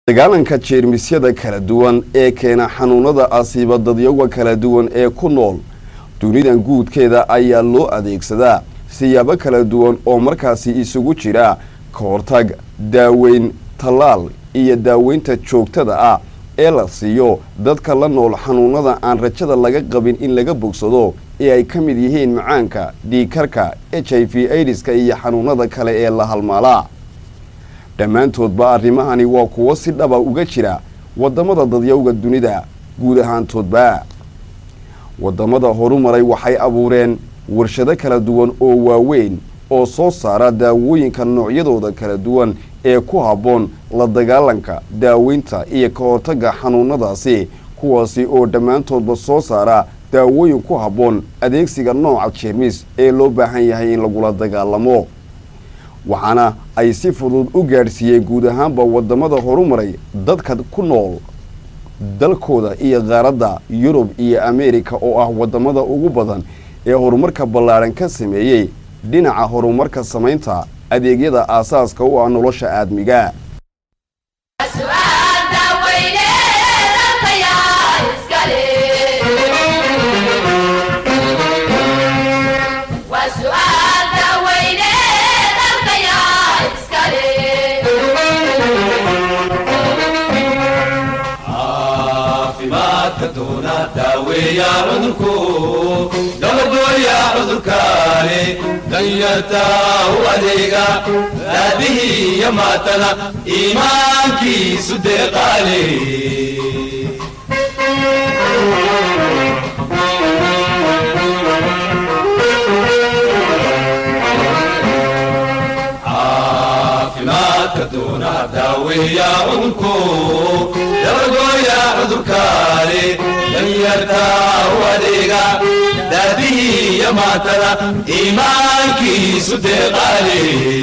dagaalanka jeermisyada kala duwan ee keena xanuunada asiiba dadyaga kala duwan ee ku nool dunidan guudkeeda ayaa loo adeegsadaa siyaabo kala duwan oo markaasi isugu jira ka hortag daaweyn tallaal iyo daaweynta joogtada ah ee la siiyo dadka la nool xanuunada aan rajada laga qabin in laga bogsado ee ay ka mid yihiin macaanka dhiikarka h i v aidiska iyo xanuunada kale ee la halmaalaa dhammaantoodba arrimahani waa kuwo si dhaba uga jira waddamada dadyowga dunida guud ahaantoodba waddamada horumaray waxay abuureen warshado kala duwan oo waaweyn oo soo saara daawooyinka noocyadooda kala duwan ee ku habboon la dagaalanka daaweynta iyo ka hortagga xanuunadaasi kuwaasi oo dhammaantoodba soo saara daawooyin ku habboon adeegsiga nooca jeermis ee loo baahan yahay in lagula dagaalamo waxaana ay si fudud u gaadhsiiyeen guud ahaanba waddamada horumaray dadka ku nool dalkooda iyo qaaradda yurub iyo ameerika oo ah waddamada ugu badan ee horumarka ballaadhan ka sameeyey dhinaca horumarka samaynta adeegyada aasaaska u ah nolosha aadmiga daaweeya cudurku gabadhooya cudurkaani danyarta u adeega aabihii iyo maatana iimaankiisu deeqaale caafimaadka doona daaweeya cudurku gabadhooya cudurkaani danyarta u adeega daabihii iyo maatada iimaankiisu deeqaale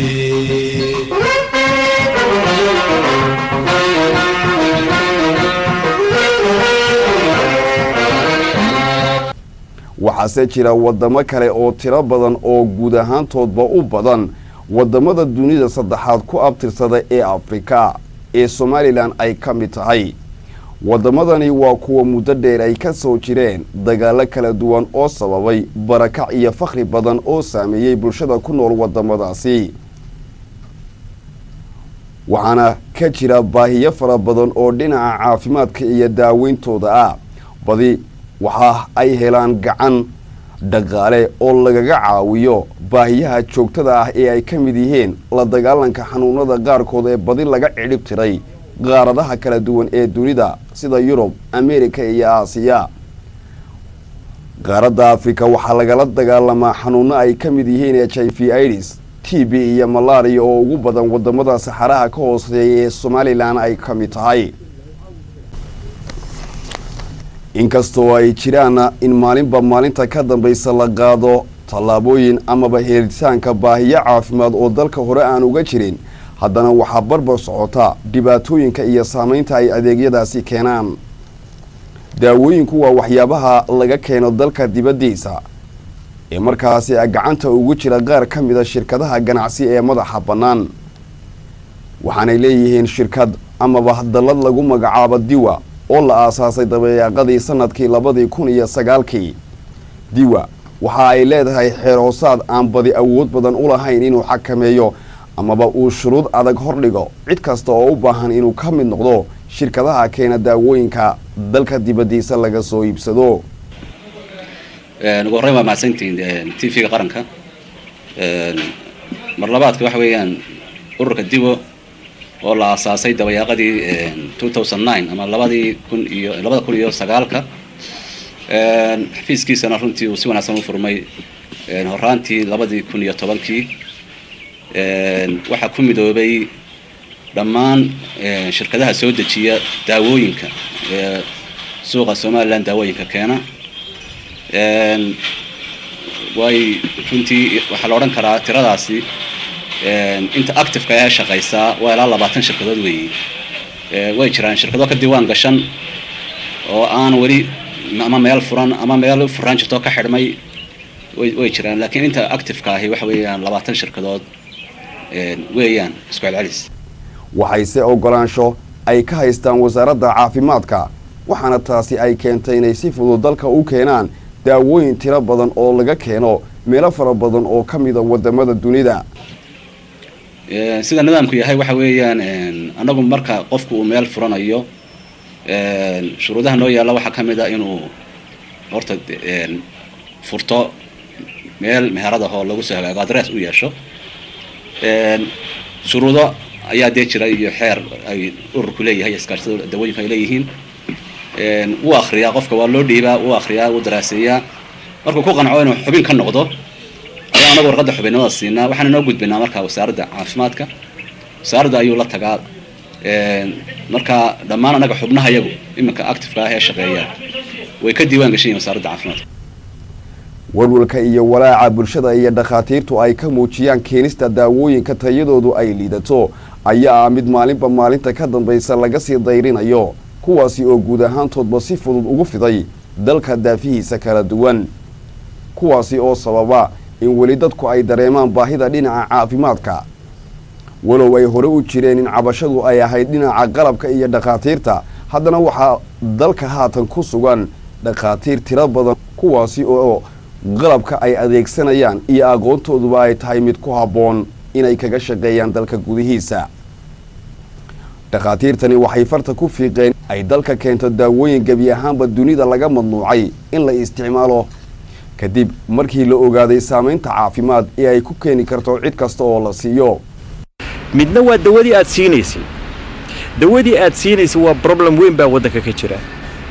waxaase jira waddamo kale oo tiro badan oo guud ahaantoodba u badan waddamada dunida saddexaad ku abtirsada ee afrika ee somalilan ay ka mid tahay waddamadani waa kuwa muddo dheer ay ka soo jireen dagaallo kala duwan oo sababay barakac iyo fakhri badan oo saameeyey bulshada ku nool waddamadaasi waxaana ka jira baahiyo fara badan oo dhinaca caafimaadka iyo daaweyntooda ah badi waxa ay helaan gacan dhaqaale oo lagaga caawiyo baahiyaha joogtada ah ee ay ka mid yihiin la dagaalanka xanuunada qaarkood ee badi laga cidhib tiray qaaradaha kala duwan ee dunida sida yurub ameerika iyo aasiya qaaradda afrika waxaa lagala dagaalamaa xanuuno ay ka mid yihiin h i v idis t b iyo malaria oo ugu badan waddamada saxaraha ka hooseeya ee somalilan ay ka mid tahay inkastoo ay jiraana in maalinba maalinta ka dambaysa la qaado tallaabooyin amaba helitaanka baahiyo caafimaad oo dalka hore aan uga jirin haddana waxaa barbar socota dhibaatooyinka iyo saamaynta ay adeegyadaasi keenaan daawooyinku waa waxyaabaha laga keeno dalka dibaddiisa ee markaasi gacanta ugu jira qaar ka mida shirkadaha ganacsi ee madaxa bannaan waxaanay leeyihiin shirkad amaba dallad lagu magacaabo diwa oo la aasaasay dabeeqadii sanadkii labadii kun iyo sagaalkii diwa waxa ay leedahay xeer hoosaad aan badi awood badan u lahayn inuu xakameeyo amaba uu shuruud adag hordhigo cid kasta oo u baahan inuu ka mid noqdo shirkadaha keena daawooyinka dalka dibaddiisa laga soo iibsado ugu horreyn waa mahadsantihiin t v-ga qaranka mar labaadka waxa weeyaan ururka diwo oo la aasaasay dabayaaqadii two thousand nine ama labadii kun iyo labada kun iyo sagaalka xafiiskiisana runtii uu si wanaagsan u furmay horaantii labadii kun iyo tobankii waxaa ku midoobay dhammaan shirkadaha soo dejiya daawooyinka ee suuqa somalilan daawooyinka keena way runtii waxaa la odhan karaa tiradaasi inta activeka ee shaqaysaa waa ilaa labaatan shirkadood weeye way jiraan shirkado ka diiwaan gashan oo aan weli ama meel furan ama meel furaan jirto ka xidhmay way jiraan laakiin inta activeka ahi waxa weeyaan labaatan shirkadood weeyaan isku celcelis waxayse ogolaansho ay ka haystaan wasaaradda caafimaadka waxaana taasi ay keentay inay si fudud dalka u keenaan daawooyin tiro badan oo laga keeno meelo fara badan oo ka mida wadamada dunida sida nidaamku yahay waxa weeyaan anagu marka qofku uu meel furanayo shuruudaha noo yaalla waxaa ka mid a inuu horta furto meel meheradahoo lagu soo hagaago adress u yeesho shuruudo ayaa dee jira iyo xeer ay ururku leeyahay iskaashada dawooyinka ay leeyihiin wuu akriyaa qofka waa loo dhiibaa wuu akriyaa wuu daraaseeyaa markuu ku qanco inuu xubin ka noqdo ayaa anagu warqadda xubinnimada siinaa waxaana noo gudbinaa markaa wasaaradda caafimaadka wasaaradda ayuu la tagaa marka dhammaan anaga xubnaha yagu iminka actifeka ah ee shaqeeya way ka diiwaan gashan yihin wasaaradda caafimaadka walwalka iyo walaaca bulshada iyo dhakhaatiirtu ay ka muujiyaan keenista daawooyinka tayadoodu ay liidato ayaa ah mid maalinba maalinta ka dambaysa laga sii dayrinayo kuwaasi oo guud ahaantoodba si fudud ugu fiday dalka daafihiisa kala duwan kuwaasi oo sababa in weli dadku ay dareemaan baahida dhinaca caafimaadka walow ay hore u jireen in cabashadu ay ahayd dhinaca qalabka iyo dhakhaatiirta haddana waxaa dalka haatan ku sugan dhakhaatiir tiro badan kuwaasi oo qalabka ay adeegsanayaan iyo aqoontooduba ay tahay mid ku habboon inay kaga shaqeeyaan dalka gudihiisa dhakhaatiirtani waxay farta ku fiiqeen ay dalka keento daawooyin gebi ahaanba dunida laga madnuucay in la isticmaalo kadib markii la ogaaday saamaynta caafimaad ee ay ku keeni karto cid kasta oo la siiyo midna waa dawadii aad siinaysay dawadii aad siinaysay waa problem weyn baa waddanka ka jira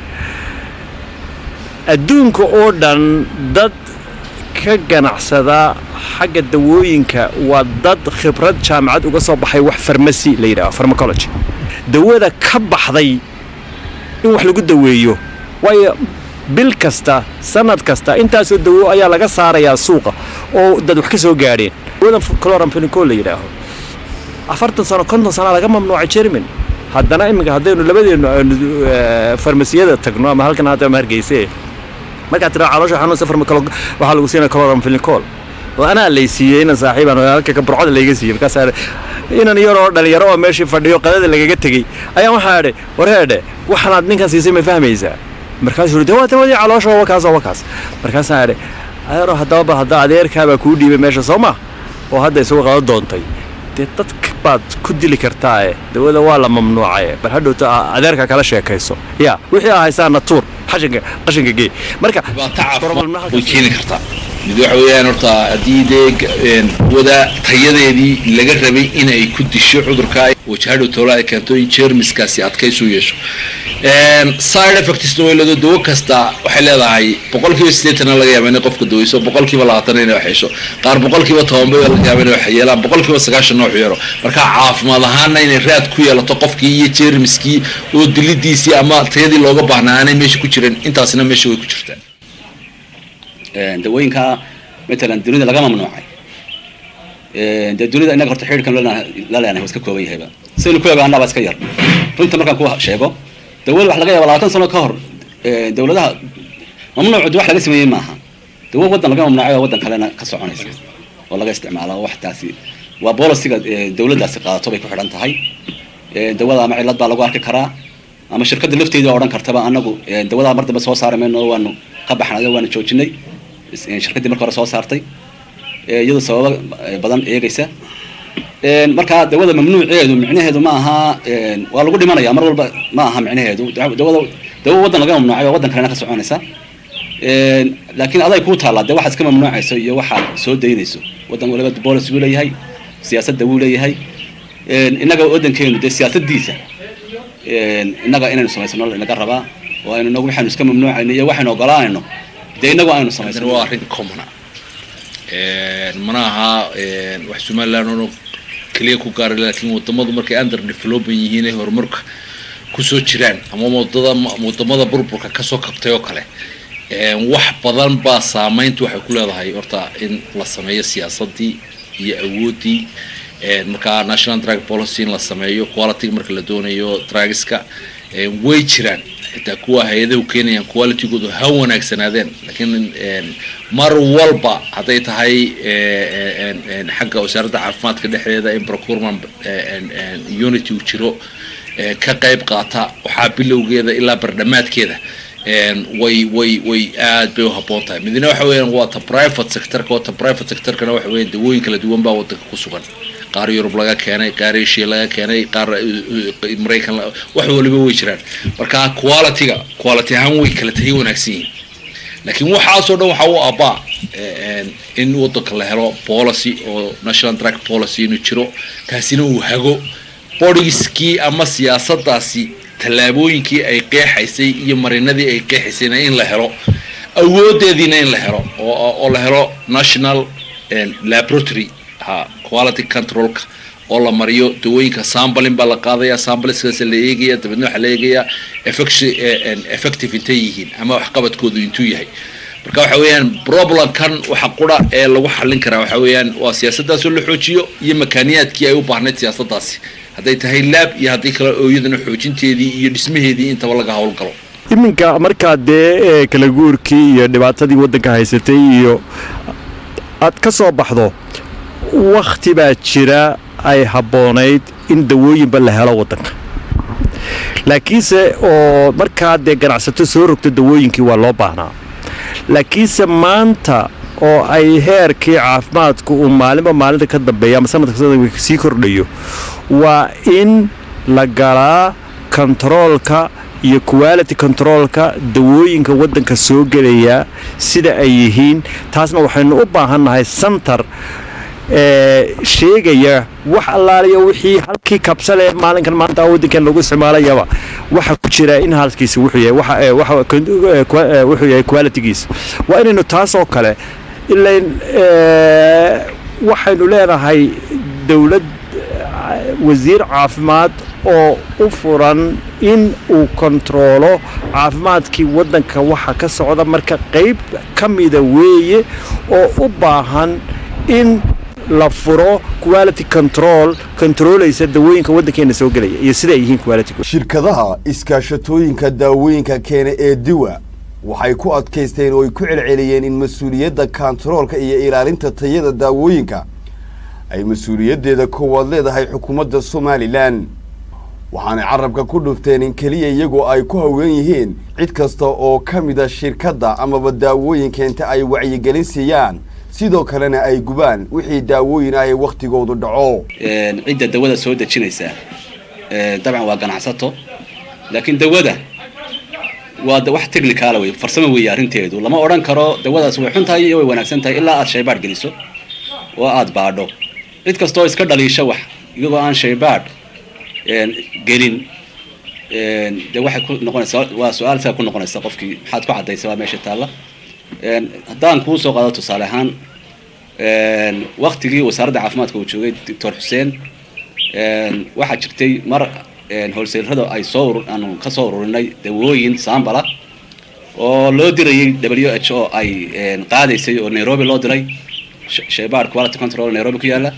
adduunka oo dhan dad ka ganacsada xagga dawooyinka waa dad khibrad jaamacad uga soo baxay wax farmasi la yidhaho farmacology dawada ka baxday in wax lagu daweeyo waayo bil kasta sanad kasta intaasoo dawo ayaa laga saarayaa suuqa oo dad wax ka soo gaadheen dawadan cloramphenicol la yidhaaho afartan sano konton sana laga mamnuucay jerman haddana iminka haddaynu labadeennu aynu farmasiyada tagno ama halkan hadda ama hargeyse markaad tiraa caloosha xanuunsa farmakolo waxaa lagu siinaya cloramphenicol oo anaa lay siiyey inan saaxiibaan halka kaburcada layga siiyey markaasaa inan yaroo dhalinyaro oo meeshii fadhiyo qadada lagaga tegey ayaan waxaa idhi wareedhe waxanaad ninkan siisay ma fahmaysaa markaasuu yidhi waa dawadii caloosha waa wakaas waa wakaas markaasaan idhi adeero haddaba bal hadda adeerkaabaa kuu dhiibay meesha soo ma oo hadda isagu qado doontay dee dadka baad ku dili kartaae dawada waa la mamnuucaye bal hadhowta adeerka kala sheekayso ya wixii aa haysaa natuur qashinka qashinka gee marka way keeni kartaa mid waxa weeyaan horta haddii dee wada tayadeedii laga rabay inay ku disho cudurka wajahadhow toola ay keento in jermiskaasi adkaysu yeesho side effectsna way leedo dawo kasta waxay leedahay boqolkiiba siddeetana laga yaaba inay qofka daweyso boqolkiiba labaatana inay wax yeesho qaar boqolkiiba tobanba laga yaaba inay wax yeelaan boqolkiiba sagaashan noox yeelo marka caafimaad ahaana inay raad ku yeelato qofkii iyo jermiskii oo dilidiisii ama tayadii looga baahnaa aanay meesha ku jirin intaasina meesha way ku jirtaa dawooyinka matalan dunida laga mamnuucay dee dunida innaga horta xidhiirkan la leenahay waa iska kooban yahayba sidaynu ku ogaanaa baa iska yar runta markaan ku sheego dawada wax laga yaaba labaatan sano ka hor dawladaha mamnuucu wax laga sameeyey maaha dawo waddan laga mamnuucay oo waddan kalena ka soconaysa oo laga isticmaala wax taasi waa bolisiga dawladdaasi qaadato bay ku xidhan tahay dawada ama cillad baa lagu arki karaa ama shirkadda lafteeda odhan kartaba anagu dawadaa mar dambe soo saari mayno waanu ka baxnay waanu joojinay shirkaddii marka hore soo saartay iyadoo sababo badan eegaysa marka dawada mamnuuceedu micnaheedu ma aha waa lagu dhimanaya mar walba ma aha micnaheedu dawada dawo waddan laga mamnuucay oo waddan kalena ka soconaysa laakiin aday kuu taallaa dee waxaad iska mamnuucayso iyo waxaad soo daynayso waddan waliba bolis buu leeyahay siyaasadda wuu leeyahay innaga waddankeenu dee siyaasaddiisa innaga inaynu samaysano inaga rabaa oo aynu inagu waxaynu iska mamnuucayno iyo waxaynu ogolaanayno dee inagu aynu samaysano waa arrin commona mana aha wax somaliland oo keliya ku gaara laakiin wadamadu markay under development yihiin ay horumarka kusoo jiraan ama wadada wadamada burburka kasoo kabtay oo kale wax badan baa saameynta waxay ku leedahay horta in la sameeyo siyaasadii iyo awooddii markaa national drug policy in la sameeyo quality marka la doonayo drugska way jiraan xitaa kuwa hay-adahu keenayaan qualitygoodu ha wanaagsanaadeen laakiin mar walba hadday tahay xagga wasaaradda caafimaadka dhexdeeda in procurement unity uu jiro ee, ka qayb qaata waxaa bilowgeeda ilaa bardhamaadkeeda een, way way way aad bay u habboon tahay midna waxa weeyaan waa ta private sectorka oo ta private sectorkana waxa weeyaan dawooyin kala duwan baa wadanka ku sugan qaar yurub laga keenay qaar asia laga keenay qaar uh, uh, maraykan la- wax waliba way jiraan marka qualityga quality ahaan way kala tahay wanaagsan yihiin laakiin waxaasoo dhan waxaa u abbaa eh, in wadanka la helo policy oo national drug policy inuu jiro kaasina uu hago bodieskii ama siyaasadaasi tallaabooyinkii ay qeexaysay iyo marinadii ay qeexaysayna in la helo awoodeediina in la helo oo, oo oo la helo national eh, laboratory ha quality controlka oo la mariyo dawooyinka sambalin baa la qaadaya sambalskaas la eegaya dabeedna waxaa la eegaya effecti- eh, eh, effective intay yihiin ama waxqabadkoodu intuu yahay marka waxa weeyaan problemkan waxa qura ee lagu xallin karaa waxa weeyaan waa siyaasadaas oo la xoojiyo iyo makaaniyaadkii ay u baahnayd siyaasadaasi hadday tahay laab iyo haddii kale oo iyadana xoojinteedii iyo dhismaheedii intaba laga howlgalo iminka markaa dee ee, kala guurkii iyo dhibaatadii waddanka haysatay iyo aad ka soo baxdo wakhti baa jira ay habboonayd in dawooyinba la helo waddanka laakiinse oo markaa dee ganacsato soo rogto dawooyinkii waa loo baahnaa laakiinse maanta oo ay heerkii caafimaadku uu maalinba maalinta ka dambeeya ama sanadka sanadka sii kordhayo waa in la galaa kontaroolka iyo quality controlka dawooyinka waddanka soo gelaya sida ay yihiin taasna waxaynu u baahannahay santar ee sheegaya wax allaaliya wixii halkii kabsale maalinkan maanta waddankan lagu isticmaalayaba waxa ku jira in halkiisa wuxuu yahay waxa ee, waxa kon- ee, kwa- ee, wuxuu yahay qualitygiisa waa inaynu taas oo kale ilain ee, waxaynu leenahay dowlad wasiir caafimaad oo u furan in uu kontaroolo caafimaadkii waddanka waxa ka socda marka qayb ka mida weeye oo u baahan in la furo quality control controlaysa dawooyinka waddankeena soo gelaya iyo sida ay yihiin quality shirkadaha iskaashatooyinka daawooyinka keena ee diwa waxay ku adkaysteen oo ay ku celceliyeen in mas-uuliyadda kantaroolka iyo ilaalinta tayada daawooyinka ay mas-uuliyaddeeda koowaad leedahay xukuumadda somalilan waxaanay carabka ku dhufteen in keliya iyagoo ay ku haween yihiin cid kasta oo ka mida shirkadda amaba daawooyin keenta ay wacyigelin siiyaan sidoo kalena ay gubaan wixii daawooyin ah ee wakhtigoodu dhaco een, cidda dawada soo dejinaysa ee, dabcan waa ganacsato laakiin dawada waa da- wax technicaala wey farsamo weeye arrinteedu lama odhan karo dawadaas way xun tahay iyo way wanaagsan tahay ilaa aad shaybaadh geliso oo aad baadho cid kastoo iska dhaliisha wax iyagoo aan shaybaadh een, gelin een, dee waxay ku noqonaysaa waa su-aal sidaa ku noqonaysa qofkii maxaad ku caddaysa waa meesha taalla een, haddaan kuu soo qaado tusaale ahaan een, waktigii wasaaradda caafimaadka uu joogay doctor xuseen een, waxaa jirtay mar een, howlseelrada ay soo urur- aanu ka soo ururinay dawooyin saambala oo loo dirayay w h o ay een, qaadaysay oo nairobi loo diray sh- shaybaar quality control nairobi ku yaala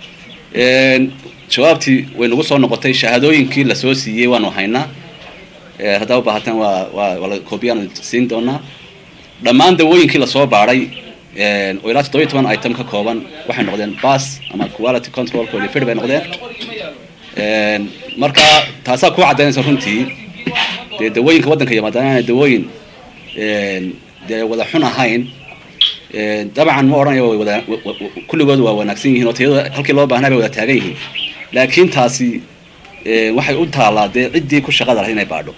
een, jawaabtii way nagu soo noqotay shahaadooyinkii lasoo siiyey waanu haynaa ee, haddaa u baahataan waa waa waa la koobiyaan siin doonaa dhammaan dawooyinkii lasoo baadhay een, oo ilaa toddoba iyo toban item ka kooban waxay noqdeen bas ama quality control qualified bay noqdeen Een, marka taasaa ku caddaynaysa runtii dee dawooyinka waddanka yimaadaan inay dawooyin een, dee wada xun ahayn Een, dabcan ma odhanayo way wada wa- wa- wa- kulligood waa wanaagsan yihiin oo tayada halkii loo baahnaa bay wada taagan yihiin laakiin taasi een, waxay u taallaa dee ciddii ku shaqada lahayd inay baadho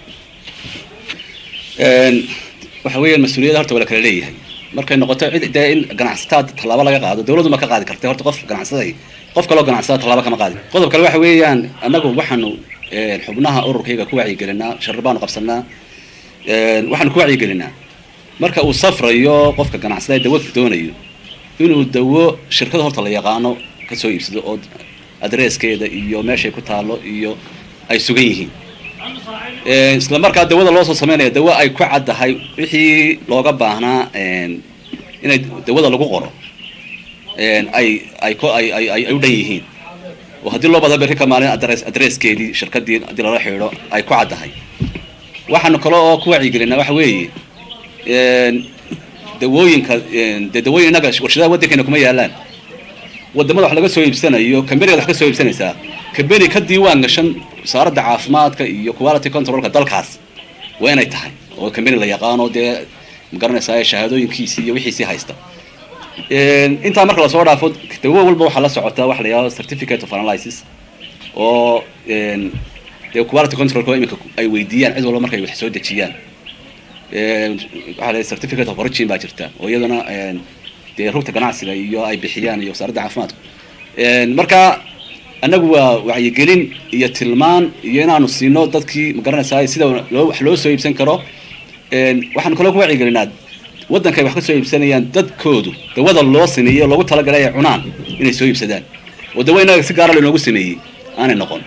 Een, waxa weeyaan mas-uuliyadda horta waa la kala leeyahay markay noqoto cid dee in ganacsataa tallaabo laga qaado dawladdu ma ka qaadi kartay horta qof ganacsaday qof kaloo ganacsada tallaabo kama qaadi qodob kale waxa weeyaan annagu waxaanu een, xubnaha ururkayga ku wacyigelinaa sharri baanu qabsanaa Een, waxaanu ku wacyigelinaa marka uu safrayo qofka ganacsada ee dawo doonayo inuu dawo shirkada horta la yaqaano ka soo iibsado oo adreeskeeda iyo meeshay ku taalo iyo ay sugan yihiin Ee, isla markaa dawada loo soo sameynaya dawo ay ku caddahay wixii looga baahnaa een, inay dawada lagu qoro een, ay ay ko ay ay ay ay u dhan yihiin oo haddii loo bada berri ka maalin adres adreeskeedii shirkadii haddii lala xidhiidho ay ku caddahay waxaanu kale oo ku wacyigelinaa waxa weeye een, dawooyinka een, dee dawooyin innaga warshadaha waddankeena kuma yaalaan wadamada wax laga soo iibsanayo kambaniga wax ka soo iibsanaysaa kambeni ka diiwaan gashan wasaaradda caafimaadka iyo quality controlka dalkaas waa inay tahay oo kambeni la yaqaano dee magaranaysaa shahaadooyinkiisii iyo wixiisii haysta intaa marka lasoo dhaafo dawo walba waxaa la socotaa waxa la yidhahdo certificate of analysis oo dee quality controlka iminka ay weydiiyaan cid walba markay wax soo dejiyaan waxaa la certificate of origin baa jirta oo iyadana dee rugta ganacsiga iyo ay bixiyaan iyo wasaaradda caafimaadka marka annagu waa wacyigelin iyo tilmaan iyo inaanu siino dadkii magaranaysaa sida loo wax loo soo iibsan karo waxaanu kaloo ku wacyigelinaa waddankay wax ka soo iibsanayaan dadkoodu dawada loo sameeyey oo loogu talagalay ay cunaan inay soo iibsadaan oo dawo inaga si gaara loogu sameeyey aanay noqon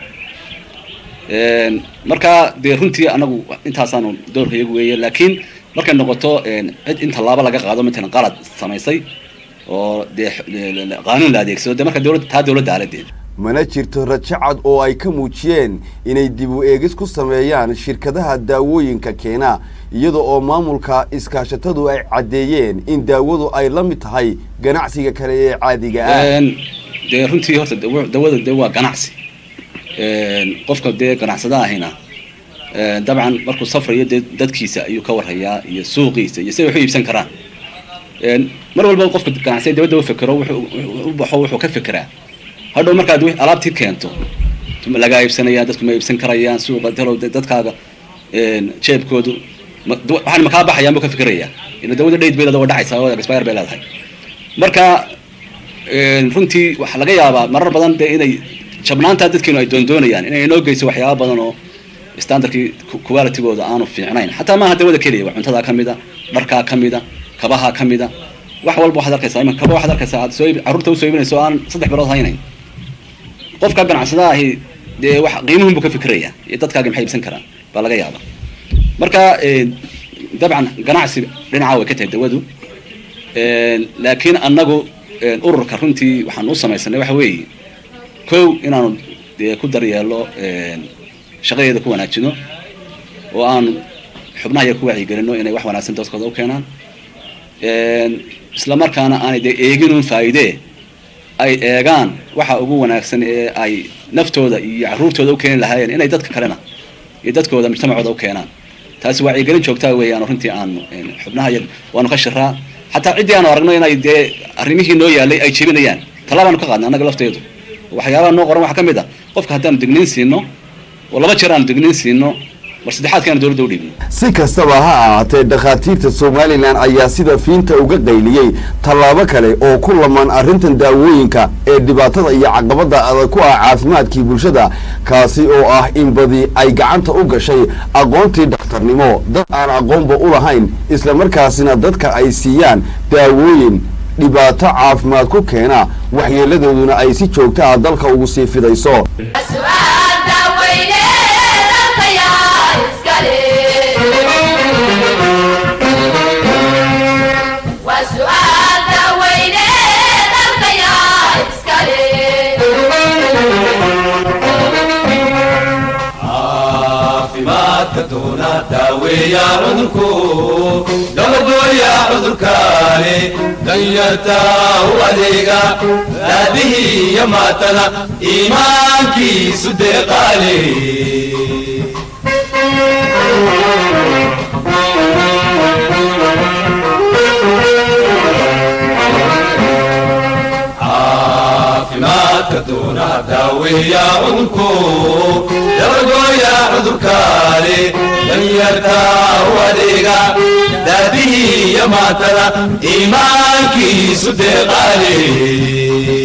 marka dee runtii anagu intaasaanu doorka iyagu weeye laakiin markay noqoto cid in tallaabo laga qaado matalan qalad samaysay oo dee qaanuun la adeegsado dee marka dowladda taa dowladda aaladeeda mana jirto rajo cad oo ay ka muujiyeen inay dib u eegis ku sameeyaan shirkadaha daawooyinka keena iyada oo maamulka iskaashatadu ay caddeeyeen in daawadu ay la mid tahay ganacsiga kale ee caadiga ah dee runtii horta dawada dee waa ganacsi qofka dee ganacsada ahina dabcan markuu safrayo dee dadkiisa ayuu ka warhayaa iyo suuqiisa iyo siday wax u iibsan karaan mar walba qofka ganacsiga dawada u fekero wuxuu u baxo wuxuu ka fekeraa hadhow markaad alaabtii keento lagaa iibsanayaan dadku ma iibsan karayaan suuqa talow dadkaaga jeebkoodu waxaan makaa baxayaan buu ka fikirayaa ila dawada dhayd bay leedahay waa dhacaysaa oo expire bay leedahay marka runtii waxaa laga yaabaa marar badan dee inay jabnaantaa dadkeenu ay doondoonayaan inay inoo geyso waxyaaba badan oo standardkii qualitygooda aanu fiicnayn xataa maaha dawada keliya waa cuntadaa ka mida dharkaa ka mida kabahaa ka mida wax walba waxaad arkaysaa ima kaba waxaad arkaysaa aad soo carruurta usoo iibinayso aan saddex bilood haynayn qofka ganacsada ahi dee wax qiimuhun buu ka fikiraya iyo dadkaagi maxay iibsan karaan baa laga yaaba marka dabcan ganacsi dhinaca way ka tahay dawadu laakiin annagu ururka runtii waxaan u samaysanay waxa weeye kow inaanu dee ku daryeelo shaqadeeda ku wanaajino oo aanu xubnaha ku wacyigelino inay wax wanaagsan dadkooda u keenaan isla markaana aanay dee eeginuun faa'iidee ay eegaan waxa ugu wanaagsan ee ay naftooda iyo carruurtooda u keeni lahaayeen inay dadka kalena iyo dadkooda mujtamacooda u keenaan taasi wacyigelin joogtaa weeyaan runtii aanu xubnaha waanu ka shiraa xataa ciddii aanu aragno inay dee arrimihii noo yaalay ay jebinayaan tallaabaanu ka qaadna annaga lafteedu waxyaabaha noo qoran waxaa ka mid ah qofka haddaanu digniin siino oo laba jeer aanu digniin siino mar saddexaadkaanu dowladda u dhiibno si kastaba ha ahaatee dhakhaatiirta somalilan ayaa sida fiinta uga qayliyey tallaabo kale oo ku lamaan arrintan daawooyinka ee dhibaatada iyo caqabada adag ku ah caafimaadkii bulshada kaasi oo ah in badi ay gacanta u gashay aqoontii dhakhtarnimo dad aan aqoonba u lahayn islamarkaasina dadka ay siiyaan daawooyin dhibaato caafimaad ku keena waxyeeladooduna ay si joogta ah dalka ugu sii fidayso doona daaweeya cudurku dabagooya cudurkaani danyarta u adeega daadihii iyo maatana iimaankiisu deeqaale caafimaadka doona daaweeya cudurku dabagooya cudurkaani danyarta u adeega daadihii iyo maatana iimaankiisu deeqaale